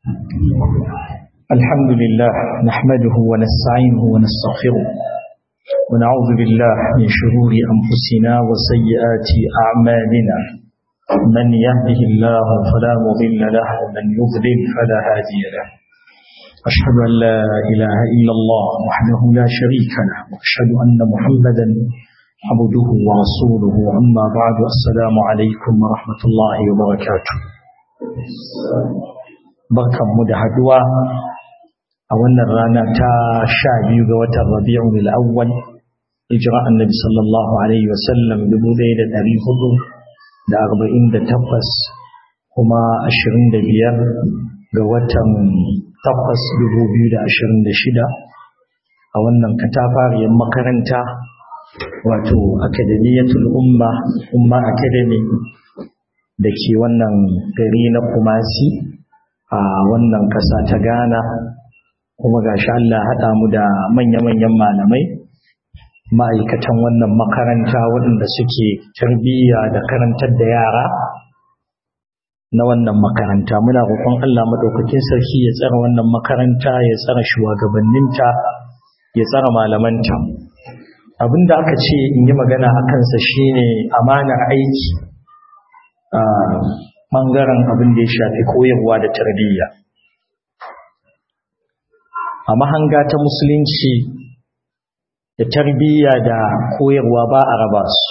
الحمد لله نحمده ونستعينه ونستغفره ونعوذ بالله من شرور أنفسنا وسيئات أعمالنا من يهده الله فلا مضل له ومن يضلل فلا هادي له أشهد أن لا إله إلا الله وحده لا شريك له وأشهد أن محمدا عبده ورسوله أما بعد السلام عليكم ورحمة الله وبركاته barkan mu da haduwa a wannan rana ta sha biyu ga watan rabi'u al-awwal hijira annabi sallallahu alaihi wasallam dubu ɗaya da ɗari hudu da arba'in da takwas kuma ashirin da biyar ga watan takwas dubu biyu da ashirin da shida a wannan katafariyar makaranta wato akademiyatul umma umma academy da ke wannan gari na kumasi a wannan ƙasa ta ghana kuma gashi Allah haɗa mu da manya-manyan malamai ma'aikatan wannan makaranta waɗanda suke tarbiyya da karantar da yara na wannan makaranta muna roƙon Allah maɗaukakin sarki ya tsara wannan makaranta ya tsara shugabanninta ya tsara malamanta abinda aka ce in yi magana a kansa shine amanar aiki a ɓangaren abin da ya shafi koyarwa da tarbiyya a mahanga ta musulunci da tarbiyya da koyarwa ba a raba su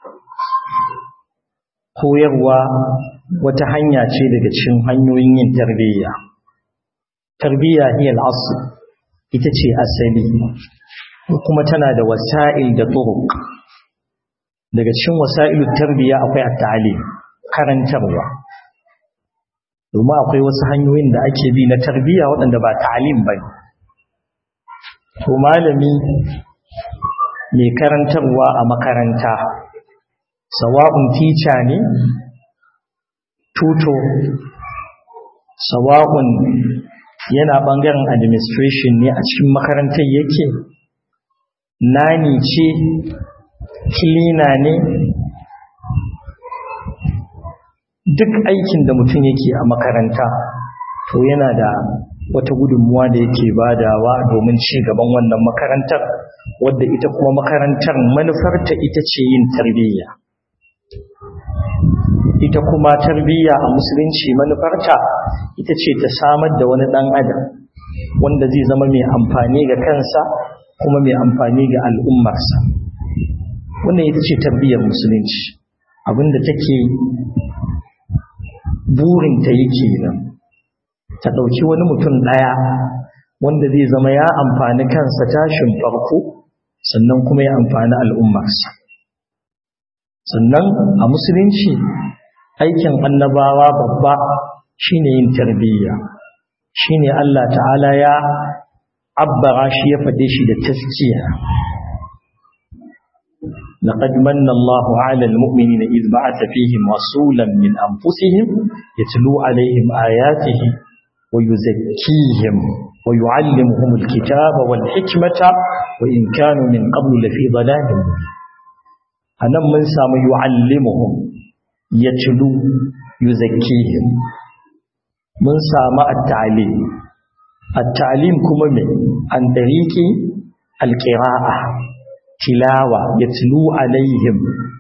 koyarwa wata hanya ce daga cikin hanyoyin yin tarbiyya tarbiyya hiya al-asl ita ce asali kuma tana da wasa'il da turuq daga cikin wasa'ilut tarbiyya akwai at-ta'lim karantarwa domin akwai wasu hanyoyin da ake bi na tarbiyya waɗanda ba ta'lim bane to malami mai karantarwa a makaranta sawa'un tica ne tuto sawa'un yana ɓangaren administration ne a cikin makarantar yake nani ce kilina ne duk aikin da mutum yake a makaranta to yana da wata gudunmuwa da yake badawa domin ci gaban wannan makarantar wadda ita kuma makarantar manufarta ita ce yin tarbiyya ita kuma tarbiyya a musulunci manufarta ita ce ta samar da wani ɗan adam wanda zai zama mai amfani ga kansa kuma mai amfani ga al'ummarsa wannan ita ce tarbiyyar musulunci abinda take burinta yake nan ta ɗauki wani mutum ɗaya wanda zai zama ya amfani kansa tashin farko sannan kuma ya amfani al'ummarsa sannan a musulunci aikin annabawa babba shine yin tarbiyya shine Allah ta'ala ya abbara shi ya faɗe shi da taskiya لقد من الله على المؤمنين إذ بعث فيهم رسولا من أنفسهم يتلو عليهم آياته ويزكيهم ويعلمهم الكتاب والحكمة وإن كانوا من قبل لفي ضلال مبين أنا من سام يعلمهم يتلو يزكيهم من سام التعليم التعليم كما من عن طريق القراءة تلاوة يتلو عليهم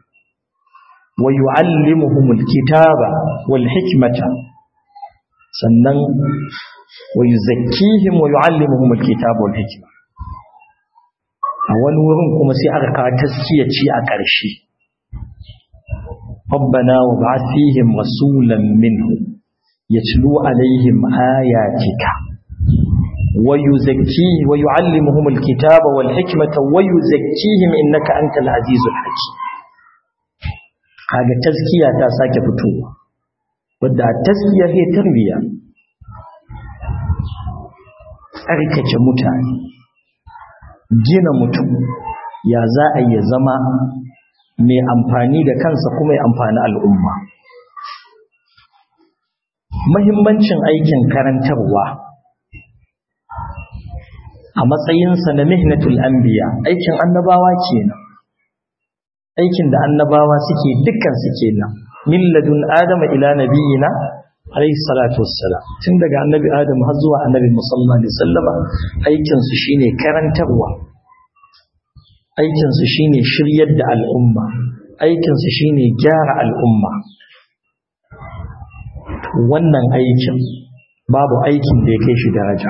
ويعلمهم الكتاب والحكمة sannan wa yuzakkihim wa yuallimuhum alkitaba wal hikma a wani wurin kuma sai aka kawo taskiya ci a ƙarshe rabbana wa ba'ath fihim rasulan minhum yatlu alaihim ayatika wa yuzakki wa yuallimuhum alkitaba wal hikmata wa yuzakkihim innaka antal azizul hakim kaga taskiya ta sake fitowa wadda taskiya ke tarbiya tsarkake mutane gina mutum ya za a yi zama mai amfani da kansa kuma ya amfani al'umma mahimmancin aikin karantarwa a matsayinsa na mihnatul anbiya aikin annabawa kenan aikin da annabawa suke dukkan su kenan min ladun adama ila nabiyina alayhi salatu wassalam tun daga annabi adam har zuwa annabi musallallahu alaihi wasallama aikin su shine karantarwa aikin su shine shiryar da al'umma aikin su shine gyara al'umma wannan aikin babu aikin da ya kai shi daraja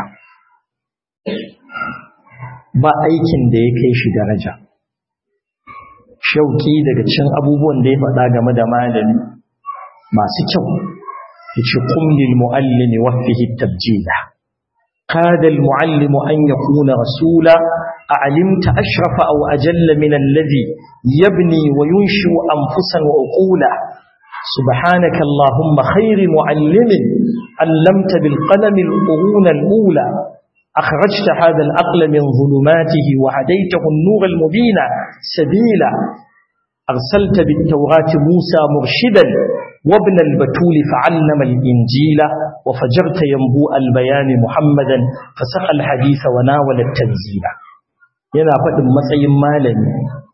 ba aikin da ya kai shi daraja shauki daga cin abubuwan da ya faɗa game da malami masu kyau yace qum lil muallimi wa fihi tabjila qada al muallimu an yakuna rasula a'limta ashrafa aw ajalla min alladhi yabni wa yunshu anfusan wa uqula سبحانك اللهم خير معلم علمت بالقلم القرون الأولى أخرجت هذا العقل من ظلماته وهديته النور المبين سبيلا أرسلت بالتوراة موسى مرشدا وابن البتول فعلم الإنجيل وفجرت ينبوء البيان محمدا فسقى الحديث وناول التنزيل yana faɗin matsayin malami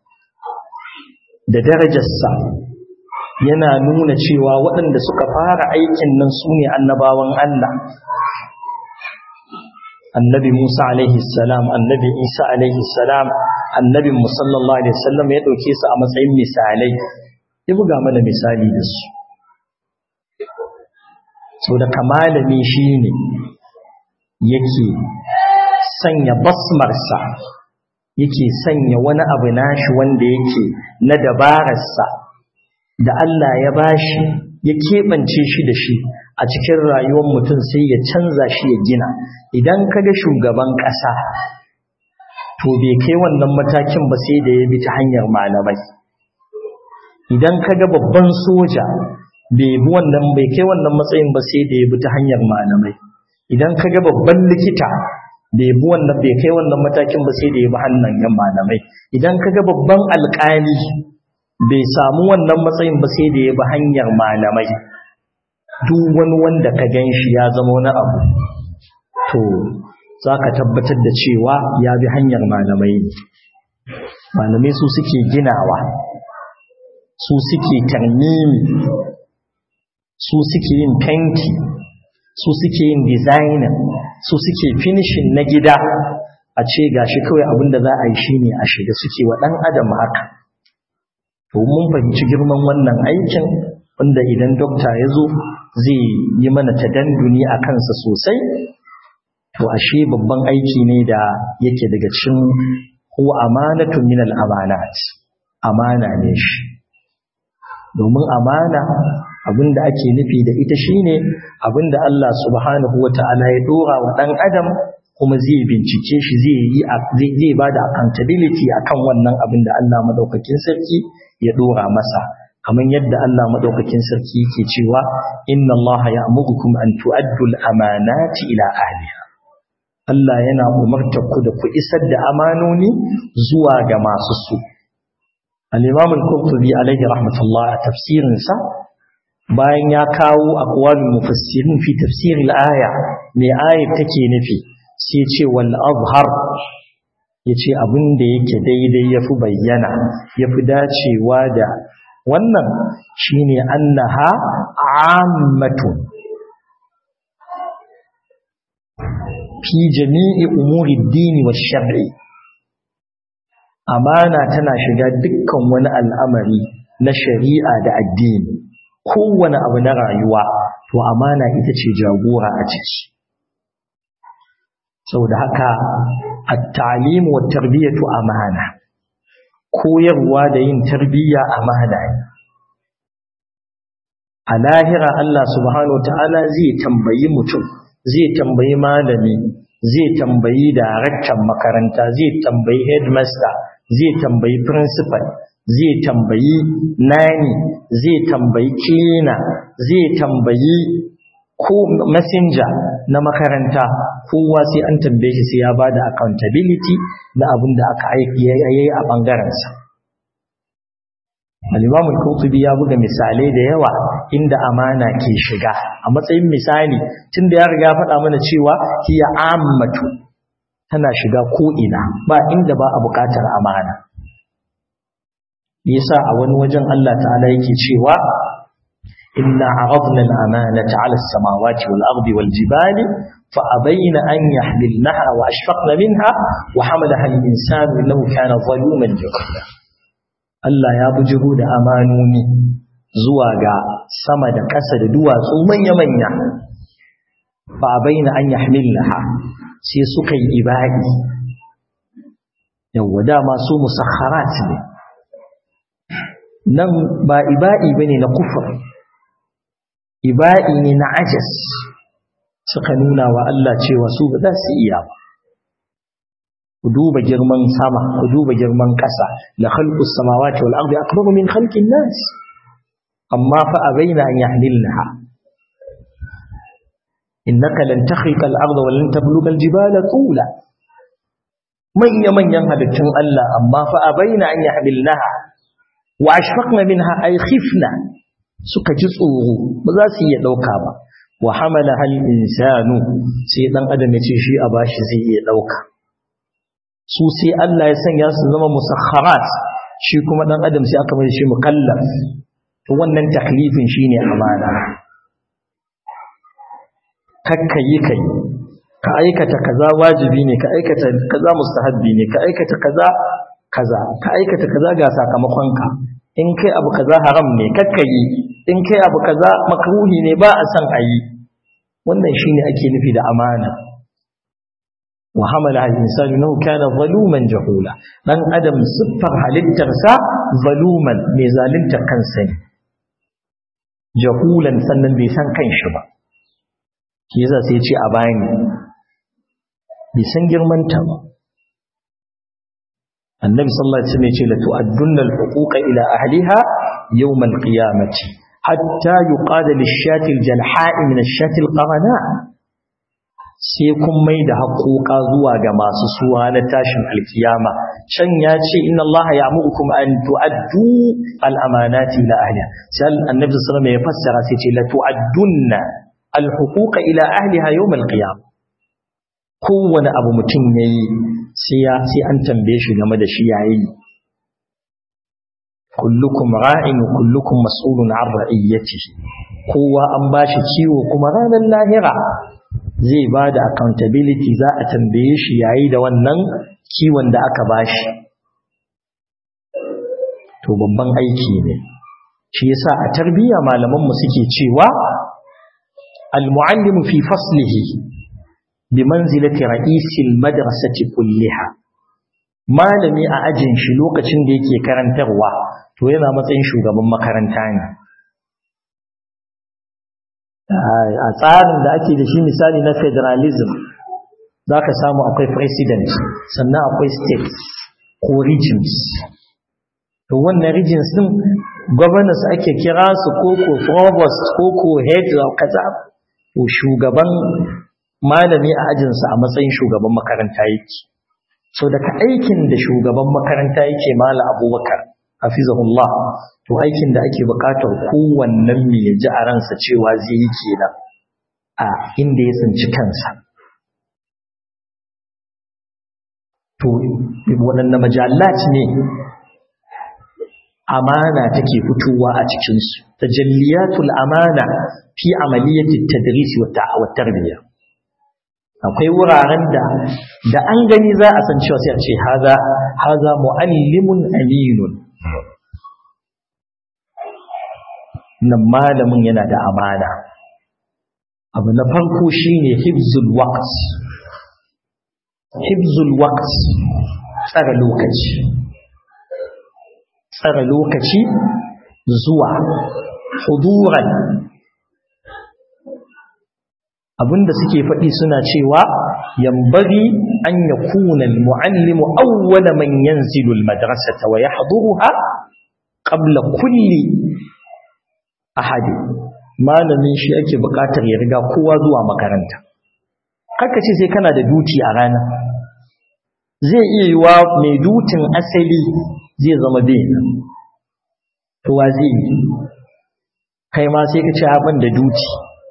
da darajarsa yana nuna cewa waɗanda suka fara aikin nan su ne annabawan Allah annabi Musa alaihi salam annabi Isa alaihi salam annabin musallallahu alaihi wasallam ya dauke su a matsayin misalai ya buga mana misali da su so da kamalami shine yake sanya basmarsa yake sanya wani abu nashi wanda yake na dabararsa da Allah ya bashi ya keɓance shi da shi a cikin rayuwar mutum sai ya canza shi ya gina idan kaga shugaban ƙasa to bai kai wannan matakin ba sai da ya bi ta hanyar malamai idan kaga babban soja bai bi wannan bai kai wannan matsayin ba sai da ya bi ta hanyar malamai idan kaga babban likita bai bi wannan bai kai wannan matakin ba sai da ya bi hannun malamai idan kaga babban alƙali bai samu wannan matsayin ba sai da ya bi hanyar malamai duk wani wanda ka gan shi ya zama wani abu to za ka tabbatar da cewa ya bi hanyar malamai ne malamai su suke ginawa su suke tarmimi su suke yin fenti su suke yin designing su suke finishing na gida a ce gashi kawai abinda za a yi shine a shiga suke wa ɗan adam haka to mun fahimci girman wannan aikin wanda idan dokta ya zo zai yi mana tadanduni a kansa sosai to ashe babban aiki ne da yake daga cikin huwa amanatun min al-amanat amana ne shi domin amana abinda ake nufi da ita shine abinda Allah subhanahu wata'ala ya dora wa dan adam kuma zai bincike shi zai yi zai bada accountability akan wannan abinda Allah madaukakin sarki ya dora masa kamar yadda Allah madaukakin sarki yake cewa inna Allah ya'murukum an tu'addu al-amanati ila ahliha Allah yana umartar ku da ku isar da amanoni zuwa ga masu su al-Imam al-Qurtubi alaihi rahmatullah a tafsirin sa bayan ya kawo aqwalul mufassirin fi tafsir al-aya me ayat take nufi sai ce wal azhar yace abin da yake daidai yafi bayyana yafi dacewa da wannan shine annaha ammatun fi jami'i umuri dini wa shar'i amana tana shiga dukkan wani al'amari na shari'a da addini kowane abu na rayuwa to amana ita ce jagora a ciki saboda haka at-ta'lim wa tarbiyatu amana koyarwa da yin tarbiyya amana ne a lahira Allah subhanahu wa ta'ala zai tambayi mutum zai tambayi malami zai tambayi daraktan makaranta zai tambayi headmaster zai tambayi principal zai tambayi nani zai tambayi cleaner zai tambayi ko messenger na makaranta kowa sai an tambaye shi sai ya bada accountability na abin da aka aiki yayi a bangaren sa al-Imam al-Qurtubi ya buga misalai da yawa inda amana ke shiga a matsayin misali tunda ya riga faɗa mana cewa hiya ammatu tana shiga ko ina ba inda ba a buƙatar amana yasa a wani wajen Allah ta'ala yake cewa inna aradna al-amanata 'ala as-samawati wal-ardi wal-jibali fa abayna an yahmilnaha wa ashfaqna minha wa hamalaha al-insanu innahu kana zaluman jahula Allah ya bujigo da amanoni zuwa ga sama da ƙasa da duwatsu manya-manya ba baina an yahmilaha sai suka yi ibadi yawwa dama su musakharat ne nan ba ibadi bane na kufur ibadi ne na ajas suka nuna wa Allah cewa su ba za su iya ba ku duba girman sama ku duba girman ƙasa la khalqus samawati wal ardi akbaru min khalqin nas amma fa abaina an yahmilnaha innaka lan takhriqa al arda wa lan tabluga al jibala tula manya manyan halittun Allah amma fa abaina an yahmilnaha wa ashfaqna minha ay khifna suka ji tsoro ba za su iya dauka ba wa hamala hal insanu sai dan adam ya ce shi a bashi zai iya dauka su sai Allah ya sanya su zama musakharat shi kuma dan adam sai aka mai shi mukallaf to wannan taklifin shine amana kakkayi kai ka aikata kaza wajibi ne ka aikata kaza mustahabbi ne ka aikata kaza kaza ka aikata kaza ga sakamakon ka in kai abu kaza haram ne kakkayi in kai abu kaza makruhi ne ba a san ayi wannan shine ake nufi da amana wa hamala al-insanu innahu kana zaluman jahula dan adam siffar halittarsa zaluman mai zalunta kansa ne jahulan sannan bai san kanshi ba shi yasa sai ya ce a bani bai san girman ta ba annabi sallallahu alaihi wasallam ya ce la tu'addunna al-huquqa ila ahliha yawm al-qiyamati hatta yuqada lish-shati al-jalha'i min ash-shati al-qarana sai kun mai da haƙoƙa zuwa ga masu suwa na tashin alkiyama can ya ce inna Allah ya mu'ukum an tu'addu al-amanati ila ahliha sai annabi sallallahu alaihi wasallam ya fassara sai ce la tu'addunna al-huquqa ila ahliha yawm al-qiyamah kowane abu mutum yayi sai ya sai an tambaye shi game da shi yayi kullukum ra'in wa kullukum mas'ulun 'an ra'iyatihi kowa an bashi kiwo kuma ranar lahira zai ba da accountability za a tambaye shi yayi da wannan kiwon da aka bashi to babban aiki ne shi yasa a tarbiyya malaman mu suke cewa al-muallimu fi faslihi bi manzilati ra'isil madrasati kulliha malami a ajin shi lokacin da yake karantarwa to yana matsayin shugaban makaranta ne a tsarin da ake da shi misali na federalism za ka samu akwai president sannan akwai states ko regions to wannan regions din governors ake kira su ko ko provost ko ko head of kaza to shugaban malami a ajinsa a matsayin shugaban makaranta yake so daga aikin da shugaban makaranta yake mala abubakar hafizahullah to aikin da ake bukatar kowannen mai ya ji a ransa cewa zai yi kenan a inda ya tsinci kansa to waɗanne majallat ne amana take fitowa a cikinsu tajalliyatul amana fi amaliyati tadrisi wa tarbiyya akwai wuraren da da an gani za a san cewa sai a ce haza haza muallimun aminun nan malamin yana da amana abu na farko shine hibzul waqt hibzul waqt tsara lokaci tsara lokaci zuwa huduran abinda suke faɗi suna cewa yambari an yakuna almuallimu awwala man yanzilu almadrasata wa yahduruha qabla kulli ahadi malamin shi ake buƙatar ya riga kowa zuwa makaranta haka ce sai kana da duti a rana zai iya yiwa mai dutin asali zai zama bai to wa zai yi kai ma sai ka ce abin da duti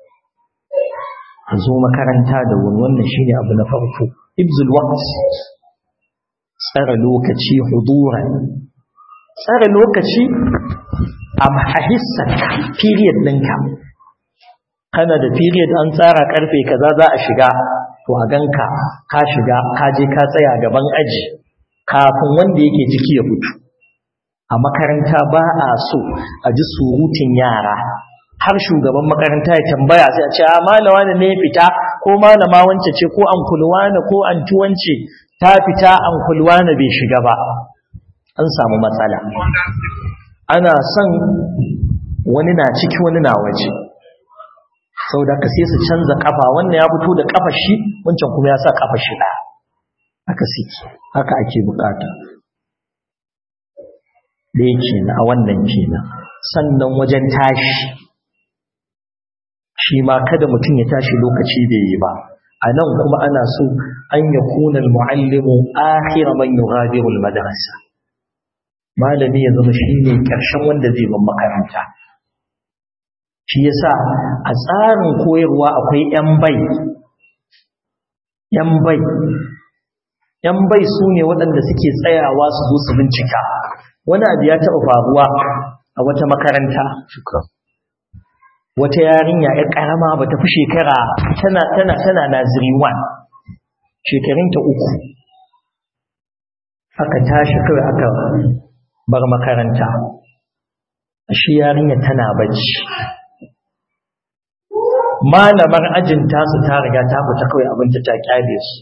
zo makaranta da wani wannan shine abu na farko ibzul waqt tsara lokaci huduran tsara lokaci a hissarka period ɗinka kana da period an tsara karfe kaza za a shiga to a ganka ka shiga ka je ka tsaya gaban aji kafin wanda yake ciki ya fito a makaranta ba a so a ji surutun yara har shugaban makaranta ya tambaya sai a ce a malama ne ne fita ko malama wance ce ko an kulwana ko an tuwance ta fita an kulwana bai shiga ba an samu matsala ana son wani na ciki wani na waje sau da ka sai su canza kafa wannan ya fito da kafa shi wancan kuma ya sa kafa shi ɗaya haka suke haka ake bukata da yake na a wannan kenan sannan wajen tashi shi ma kada mutum ya tashi lokaci bai yi ba a nan kuma ana so an ya kuna mu'allimu akhira man yughadiru al-madrasa malami ya zama shine karshen wanda zai bar makaranta shi yasa a tsarin koyarwa akwai yan bai yan bai yan bai su ne waɗanda suke tsayawa su zo su bincika wani abu ya taɓa faruwa a wata makaranta wata yarinya ya ƙarama ba ta fi shekara tana tana tana naziri 1 shekarunta uku aka tashi kawai aka bar makaranta shi yarinya tana bacci malamar ajin tasu ta riga ta fita kawai abinci ta kyale su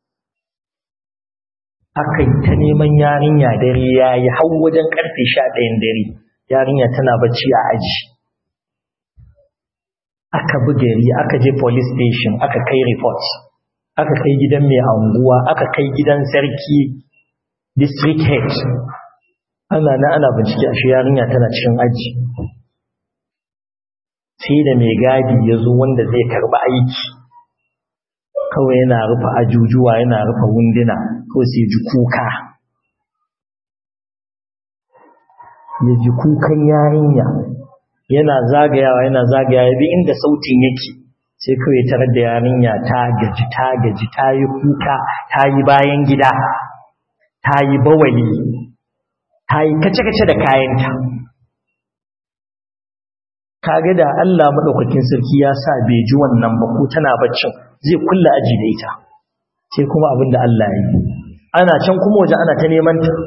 aka yi ta neman yarinya dare ya yi hau wajen karfe sha ɗayan dare yarinya tana bacci a aji aka bi gari aka je police station aka kai report aka kai gidan mai anguwa aka kai gidan sarki district head ana na ana bincike a shi yarinya tana cikin aji sai da mai gadi ya zo wanda zai karba aiki kawai yana rufe ajujuwa yana rufe wunduna ko sai ji kuka ya ji kukan yarinya yana zagayawa yana zagayawa bi inda sautin yake sai kawai tarar da yarinya ta gaji ta gaji ta yi kuka ta yi bayan gida ta yi bawali ta yi kace-kace da kayanta kaga da Allah madaukakin sarki ya sa bai ji wannan ba ko tana baccin zai kulla aji da ita sai kuma abin da Allah ya yi ana can kuma waje ana ta neman ta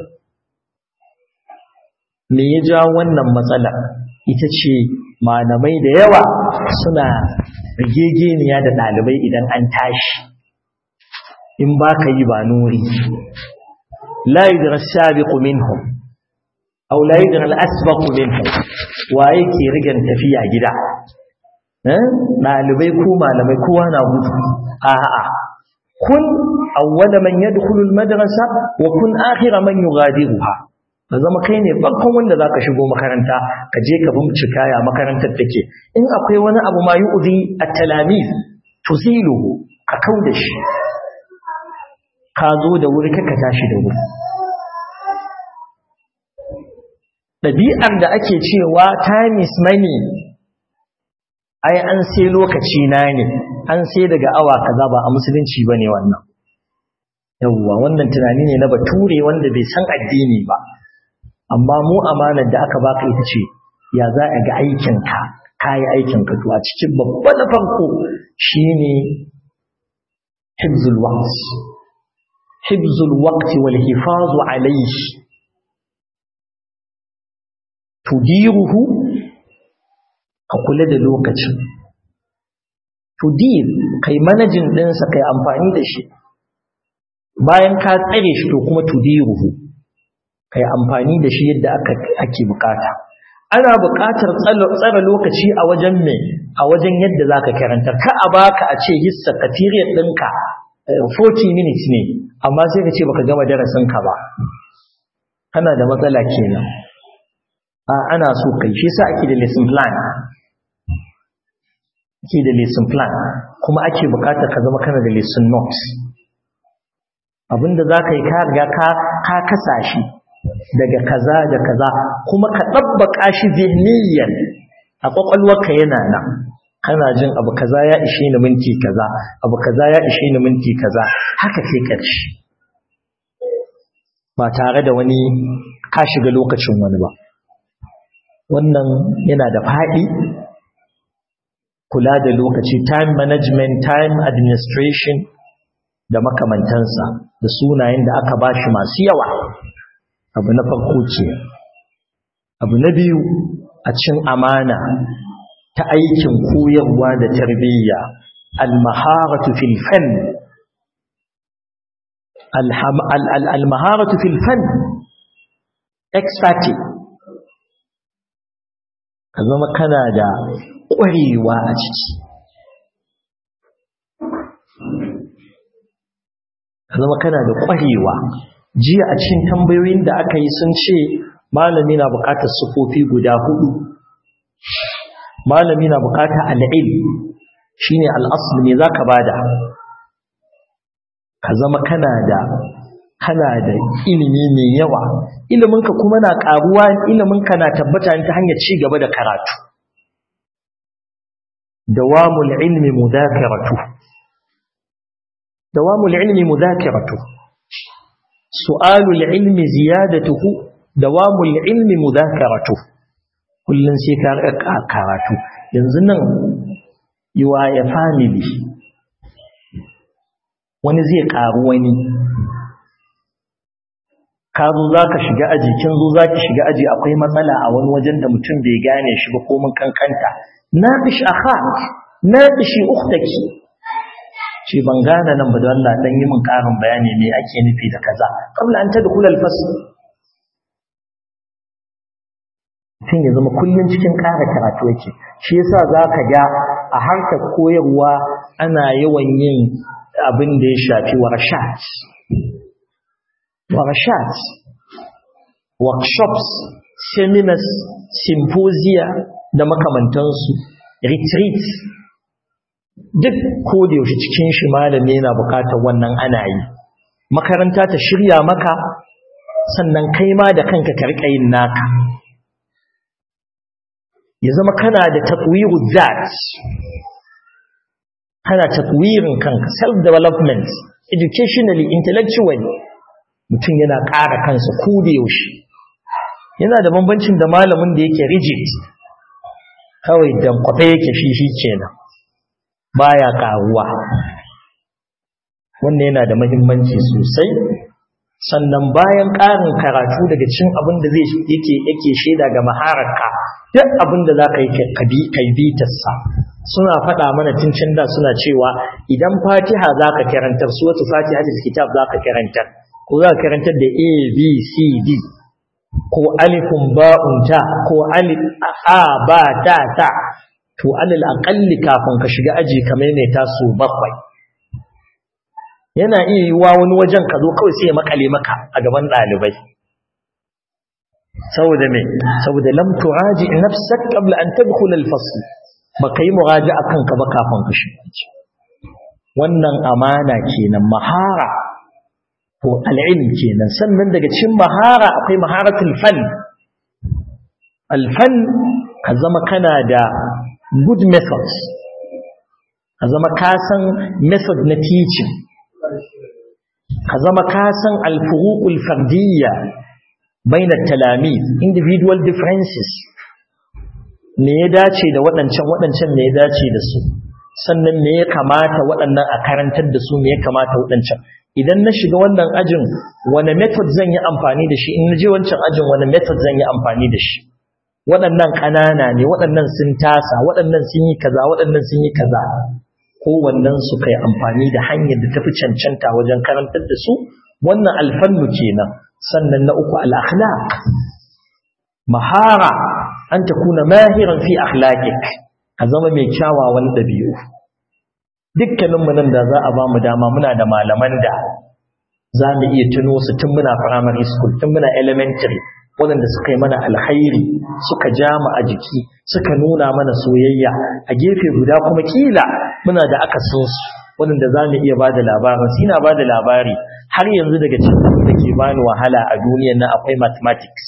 me ya ja wannan matsala ita ce malamai da yawa suna rigegeniya da ɗalibai idan an tashi in ba ka yi ba nuri la yudra sabiqu minhum aw la yudra al-asbaqu minhum waye ke rigan tafiya gida eh dalibai ko malamai kowa na gudu a'a kun awwala man yadkhulu al-madrasa wa kun akhira man yughadiruha ka zama kai ne farkon wanda zaka shigo makaranta ka je ka bincika ya makarantar take in akwai wani abu ma yu'zi at-talamiz tuziluhu ka kauda shi ka zo da wuri ka tashi da wuri ɗabi'ar da ake cewa time is money ai an sai lokaci na ne an sai daga awa kaza ba a musulunci bane wannan yawwa wannan tunani ne na bature wanda bai san addini ba amma mu amanar da aka baka ita ce ya za a ga aikinka kayi aikinka to a cikin babban na farko shine hibzul waqt hibzul waqti wal hifazu alayhi tudiruhu ka kula da lokacin tudir kai manajin ɗinsa kai amfani da shi bayan ka tsare shi to kuma tudiruhu kai amfani da shi yadda ake bukata ana bukatar tsara lokaci a wajen me a wajen yadda zaka karantar ka a baka a ce hissa ka period ɗinka 40 minutes ne amma sai ka ce baka gama darasin ka ba kana da matsala kenan a ana so kai shi yasa ake da lesson plan ake da lesson plan kuma ake bukatar ka zama kana da lesson notes abinda zaka yi ka riga ka ka kasa shi daga kaza da kaza kuma ka dabbaka shi zihniyan a kwakwalwarka yana nan kana jin abu kaza ya ishe ni minti kaza abu kaza ya ishe ni minti kaza haka sai karshe ba tare da wani ka shiga lokacin wani ba wannan yana da faɗi kula da lokaci time management time administration da makamantansa da sunayen da aka bashi masu yawa abu na farko ce abu na biyu a cin amana ta aikin koyarwa da tarbiyya al-maharatu fil fan al-maharatu fil fan expertise ka zama kana da ƙwarewa a ciki ka zama kana da ƙwarewa jiya a cikin tambayoyin da aka yi sun ce malami na buƙatar sufofi guda hudu malami na buƙatar al'il shine al'asl ne zaka bada ka zama kana da kana da ilimi mai yawa iliminka kuma na ƙaruwa iliminka na tabbata ta hanyar ci gaba da karatu dawamul ilmi mudhakaratu dawamul ilmi mudhakaratu su'alul ilmi ziyadatuhu dawamul ilmi mudhakaratu kullun sai ka karatu yanzu nan yiwa ya family wani zai karu wani ka zo za ka shiga aji kin zo za ki shiga aji akwai matsala a wani wajen da mutum bai gane shi ba ko mun kankanta naqish akhak naqishi ukhtaki ce ban gane nan ba da Allah dan yi min karin bayani me ake nufi da kaza qabla an tadkhula al-fasl tun ya zama kullun cikin ƙara karatu yake shi yasa zaka ga a harkar koyarwa ana yawan yin abin da ya shafi warashat warashat workshops seminars symposia da makamantansu retreats duk ko da yaushe cikin shi malami yana bukatar wannan ana yi makaranta ta shirya maka sannan kai ma da kanka ka rika yin naka ya zama kana da tatwiru zat kana tatwirin kanka self development educationally intellectually mutum yana ƙara kansa ko da yaushe yana da bambancin da malamin da yake rigid kawai dan kwafe yake shi shi kenan baya karuwa wannan yana da muhimmanci sosai sannan bayan ƙarin karatu daga cin abin da zai yake yake shaida ga mahararka duk abin da za ka yi kai bitarsa suna faɗa mana cincin da suna cewa idan fatiha za ka karantar su wata fatiha da kitab za ka karantar ko za ka karantar da a b c d ko alifun ba'un ta ko alif a ba ta ta to alal aqalli kafin ka shiga aji ka maimaita su bakwai yana iya yiwa wani wajen ka zo kawai sai ya makale maka a gaban ɗalibai saboda me saboda lam turaji nafsak qabla an tadkhul al-fasl baka yi muraji'a kanka ba kafin ka shiga wannan amana kenan mahara ko al-ilm kenan sannan daga cikin mahara akwai maharatul fan al-fan ka zama kana da good methods ka zama ka san method na teaching ka zama ka san al-furuqul fardiyya baina talamiz individual differences me ya dace da waɗancan waɗancan me ya dace da su sannan me ya kamata waɗannan a karantar da su me ya kamata waɗancan idan na shiga wannan ajin wane method zan yi amfani da shi in na je wancan ajin wane method zan yi amfani da shi waɗannan ƙanana ne waɗannan sun tasa waɗannan sun yi kaza waɗannan sun yi kaza kowannen su kai amfani da hanyar da tafi cancanta wajen karantar da su wannan alfannu kenan sannan na uku al-akhlaq mahara an takuna mahiran fi akhlaqik ka zama mai kyawawan dabi'u dukkanin mu nan da za a ba mu dama muna da malaman da za mu iya tuno su tun muna primary school tun muna elementary waɗanda suka yi mana alkhairi suka ja mu a jiki suka nuna mana soyayya a gefe guda kuma kila muna da akasin su waɗanda za mu iya ba da labarin su ina ba da labari har yanzu daga cikin da ke bani wahala a duniyar nan akwai mathematics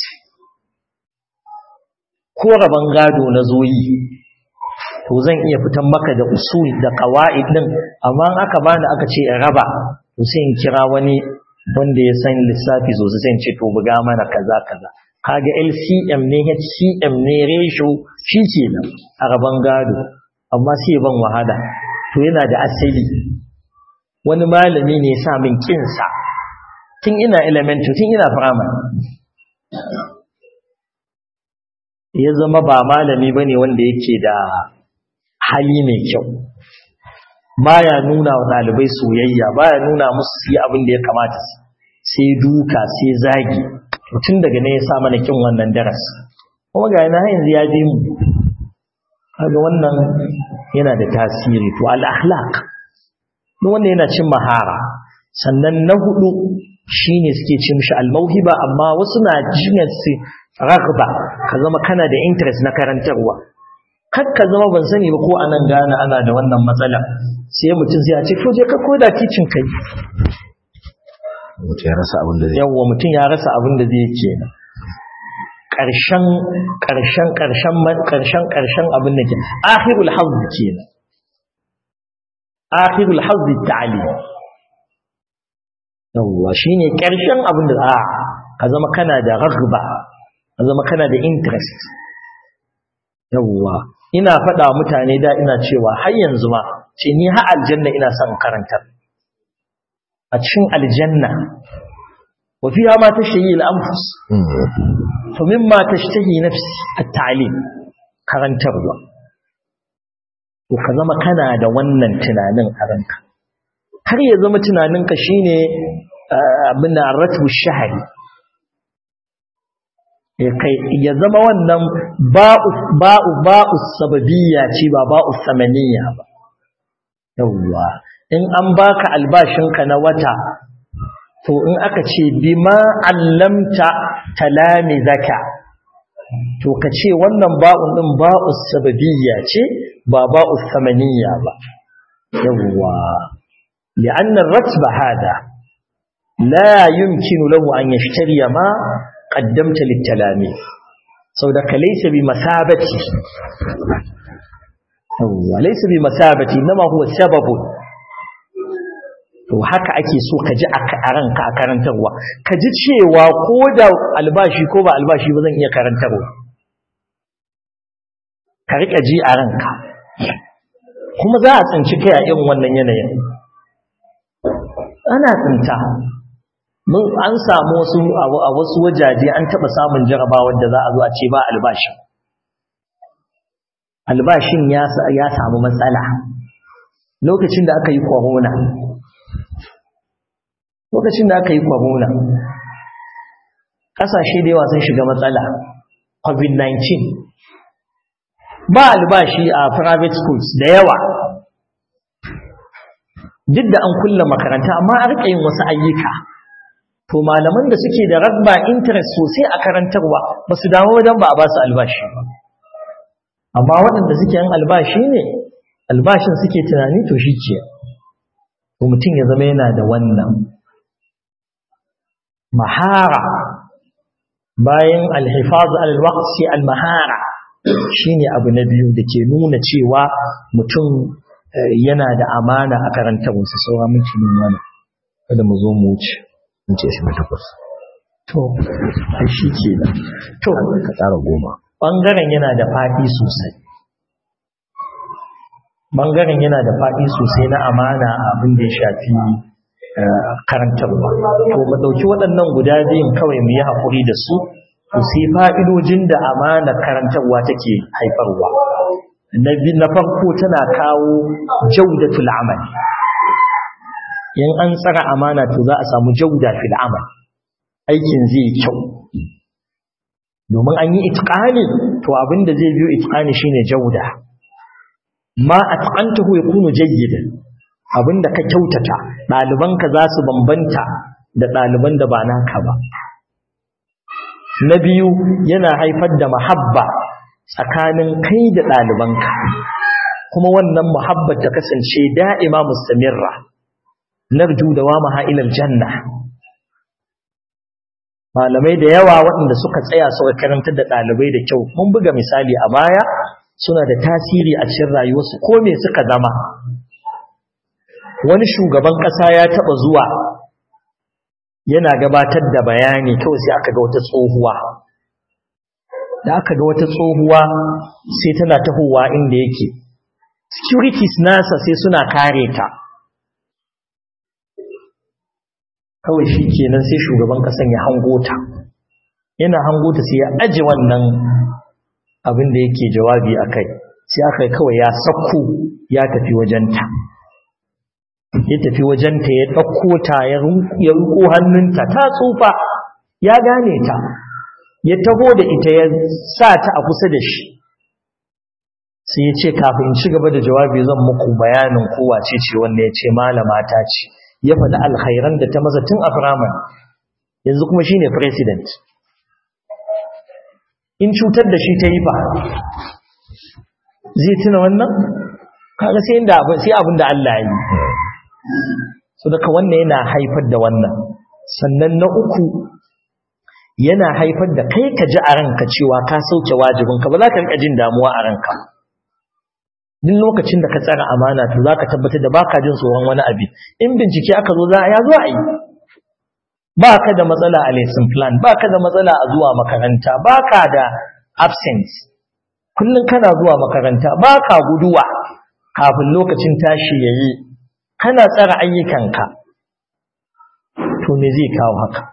ko rabon gado na zoyi to zan iya fitan maka da usul da qawaid din amma aka bani aka ce in raba to sai in kira wani wanda ya san lissafi sosai sai ce to buga mana kaza kaza kaga LCM ne HCM ne ratio shi kenan a gaban gado amma sai ban wahala to yana da asali wani malami ne ya sa min kinsa tun ina elementary tun ina primary ya zama ba malami bane wanda yake da hali mai kyau baya nuna wa ɗalibai soyayya baya nuna musu su yi abin da ya kamata sai duka sai zagi tun daga ne ya sa mana kin wannan darasi kuma ga yana yanzu ya bi mu kaga wannan yana da tasiri to al-akhlaq duk wanda yana cin mahara sannan na hudu shine suke ce mishi al-mauhiba amma wasu na jinyar su raghba ka zama kana da interest na karantarwa kar ka zama ban sani ba ko anan gane ana da wannan matsala sai mutum sai ya ce to je ka koda kicin kai mutum ya rasa abin da zai yawwa mutum ya rasa abin da zai ke ƙarshen ƙarshen ƙarshen ƙarshen ƙarshen abin da ke akhirul hazz kenan akhirul hazz ta'ali yawwa shine ƙarshen abin da a ka zama kana da raghba ka zama kana da interest yawwa ina faɗa mutane da ina cewa har yanzu ma ce ni har aljanna ina son karantar a cikin aljanna wa fiha ma tashtahi al-anfus to mimma tashtahi nafsi at-ta'lim karantarwa to ka zama kana da wannan tunanin a ranka har ya zama tunaninka shine abin da ratbu shahari ya zama wannan ba'u ba'u ba'u sababiyya ce ba ba'u samaniyya ba yawwa in an baka albashinka na wata to in aka ce bima allamta talamizaka to ka ce wannan ba'un din ba'u sababiyya ce ba ba'u samaniyya ba yawwa لأن الرتب هذا لا يمكن له أن يشتري ما قدمت للتلاميذ سودك ليس بمثابتي هو ليس بمثابتي إنما هو سبب to haka ake so ka ji a ranka a karantarwa ka ji cewa ko da albashi ko ba albashi ba zan iya karantarwa ka riƙa ji a ranka kuma za a tsinci kai a irin wannan yanayin ana tsinta mun an samu wasu a wasu wajaje an taba samun jarabawar da za a zo a ce ba albashi albashin ya ya samu matsala lokacin da aka yi corona lokacin da aka yi corona kasashe da yawa sun shiga matsala covid-19 ba albashi a private schools da yawa duk da an kulle makaranta amma a rika yin wasu ayyuka to malaman da suke da rabba interest sosai a karantarwa ba su damu wajen ba a ba su albashi amma waɗanda suke yin albashi ne albashin suke tunani to shi ke to mutum ya zama yana da wannan mahara bayan alhifaz alwaqt sai almahara shine abu na biyu da ke nuna cewa mutum yana da amana a karantarwarsa sauran mutumin mana kada mu zo mu wuce in ce shi takwas to ai shi ke da to ka tsara goma ɓangaren yana da faɗi sosai ɓangaren yana da faɗi sosai na amana a abin da ya shafi karantarwa to mu ɗauki waɗannan guda biyun kawai mu yi haƙuri da su to sai fa'idojin da amana karantarwa take haifarwa na farko tana kawo jaudatul amal in an tsara amana to za a samu jauda fil amal aikin zai kyau domin an yi itqani to abinda zai biyo itqani shine jauda ma atqantahu yakunu jayyidan abinda ka kyautata dalibanka za su bambanta da daliban da ba naka ba na biyu yana haifar da mahabba tsakanin kai da ɗalibanka kuma wannan muhabbat ta kasance da'ima mustamirra narju da wa maha'ilal janna malamai da yawa waɗanda suka tsaya suka karantar da ɗalibai da kyau mun buga misali a baya suna da tasiri a cikin rayuwarsu ko me suka zama wani shugaban ƙasa ya taɓa zuwa yana gabatar da bayani kawai sai aka ga wata tsohuwa da aka ga wata tsohuwa sai tana tahowa inda yake securities nasa sai suna kare ta kawai shi kenan sai shugaban kasan ya hango ta yana hango ta sai ya aji wannan abin da yake jawabi a kai sai aka kawai ya sakko ya tafi wajenta ya tafi wajenta ya ɗauko ta ya riko hannunta ta tsufa ya gane ta ya taho da ita ya sa ta a kusa da shi sai ya ce kafin ci gaba da jawabi zan muku bayanin kowa ce ce wanda ya ce malama ta ce ya faɗi alkhairan da ta masa tun a firamare yanzu kuma shine president in cutar da shi ta yi fa zai tuna wannan kaga sai inda sai abin da Allah ya yi so daga wannan yana haifar da wannan sannan na uku yana haifar da kai ka ji a ranka cewa ka sauke wajibinka ba za ka rika jin damuwa a ranka duk lokacin da ka tsara amana to za ka tabbatar da baka jin tsoron wani abi in bincike aka zo za a ya zo a yi ba ka da matsala a lesson plan ba ka da matsala a zuwa makaranta ba ka da absence kullum kana zuwa makaranta ba ka guduwa kafin lokacin tashi ya yi kana tsara ayyukanka to me zai kawo haka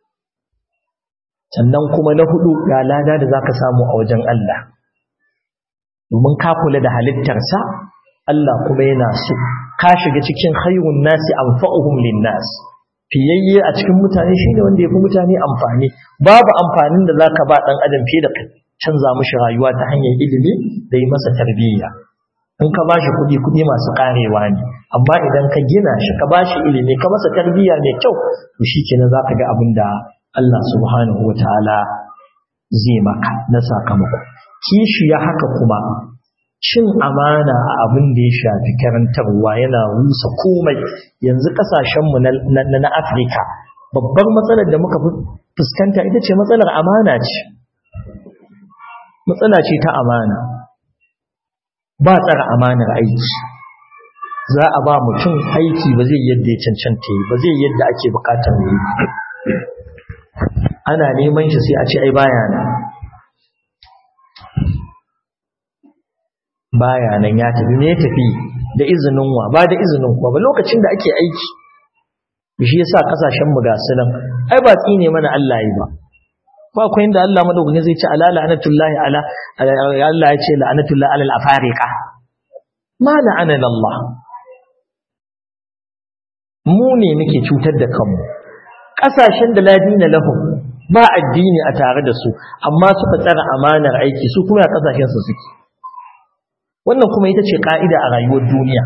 sannan kuma na hudu ga lada da za ka samu a wajen Allah domin ka kula da halittarsa Allah kuma yana so ka shiga cikin khayrun nasi anfa'uhum lin-nas fiyayye a cikin mutane shine wanda yafi mutane amfani babu amfanin da zaka ba dan adam fiye da canza mishi rayuwa ta hanyar ilimi da yi masa tarbiyya in ka bashi kuɗi kuɗi masu karewa ne amma idan ka gina shi ka bashi ilimi ka masa tarbiyya mai kyau to shikenan zaka ga abin da Allah subhanahu wataala zai maka na sakamako kishi ya haka kuma cin amana a abin da ya shafi karantarwa yana rusa komai yanzu kasashenmu na afirka babbar matsalar da muka fuskanta ita ce matsalar amana ce matsala ce ta amana ba tsara amanar aiki za a ba mutum aiki ba zai yadda ya cancanta yi ba zai yadda ake bukatar yi ana neman shi sai a ce ai baya nan baya nan ya tafi me tafi da izinin wa ba da izinin kuwa ba lokacin da ake aiki shi yasa kasashen mu ga sunan ai ba tsine mana Allah yi ba ba akwai inda Allah madaukakin zai ce ala la'anatullahi ala Allah ya ce la'anatullahi ala al-afariqa ma la'ana Allah mu ne muke cutar da kanmu kasashen da ladina lahum ba addini a tare da su amma suka tsara amanar aiki su kuma a kasashen su suke wannan kuma ita ce ka'ida a rayuwar duniya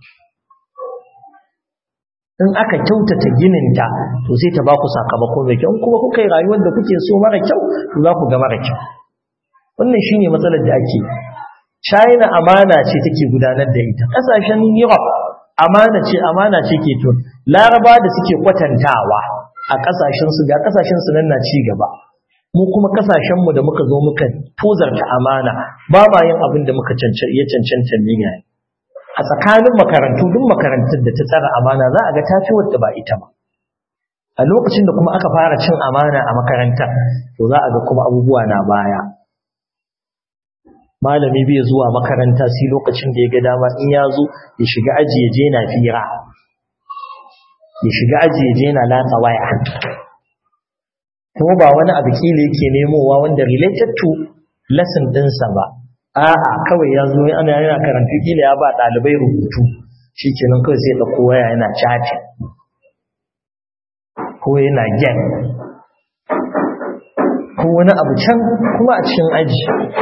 in aka kyautata gininta to sai ta ba ku sakamako mai kyau in kuma kuka yi rayuwar da kuke so mara kyau to za ku ga mara kyau wannan shine matsalar da ake China amana ce take gudanar da ita kasashen Europe amana ce amana ce ke to Laraba da suke kwatantawa a kasashen su ga kasashen su nan na ci gaba mu kuma kasashen mu da muka zo muka tozarta amana ba ma yin abin da muka ya cancanta ne ga a tsakanin makarantu duk makarantar da ta tsara amana za a ga ta fi wadda ba ita ba a lokacin da kuma aka fara cin amana a makarantar to za a ga kuma abubuwa na baya malami bai zuwa makaranta sai lokacin da ya ga dama in ya zo ya shiga aji ya je na fira ya shiga aji ya je na latsa waya kuma ba wani abu kila yake nemowa wanda related to lesson ɗinsa ba a'a kawai ya zo ana yana karanta kila ya ba ɗalibai rubutu shi kenan kawai sai ɗauko waya yana chatting ko yana gen ko wani abu can kuma a cikin aji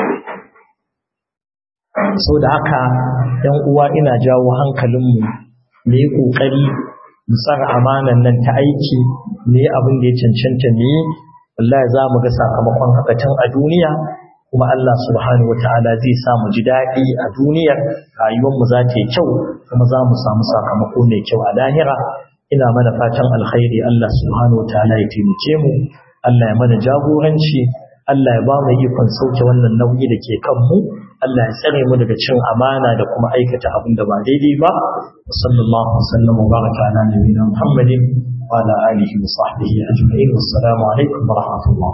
sau da haka ‘yan uwa ina jawo hankalinmu mu yi ƙoƙari mu tsara amanan nan ta aiki ne abin da ya cancanta ne wallahi za mu ga sakamakon haka can a duniya kuma Allah subhanahu wata'ala zai sa mu ji daɗi a duniyar rayuwar mu za ta yi kyau kuma za mu samu sakamako mai kyau a lahira ina mana fatan alkhairi Allah subhanahu wata'ala ya taimake mu Allah ya mana jagoranci Allah ya ba mu ikon sauke wannan nauyi da ke kanmu Allah ya tsare mu daga cin amana da kuma aikata abin da ba daidai ba sallallahu alaihi wasallam wa baraka ala nabiyina muhammadin wa ala alihi wa sahbihi ajma'in wassalamu alaikum wa rahmatullah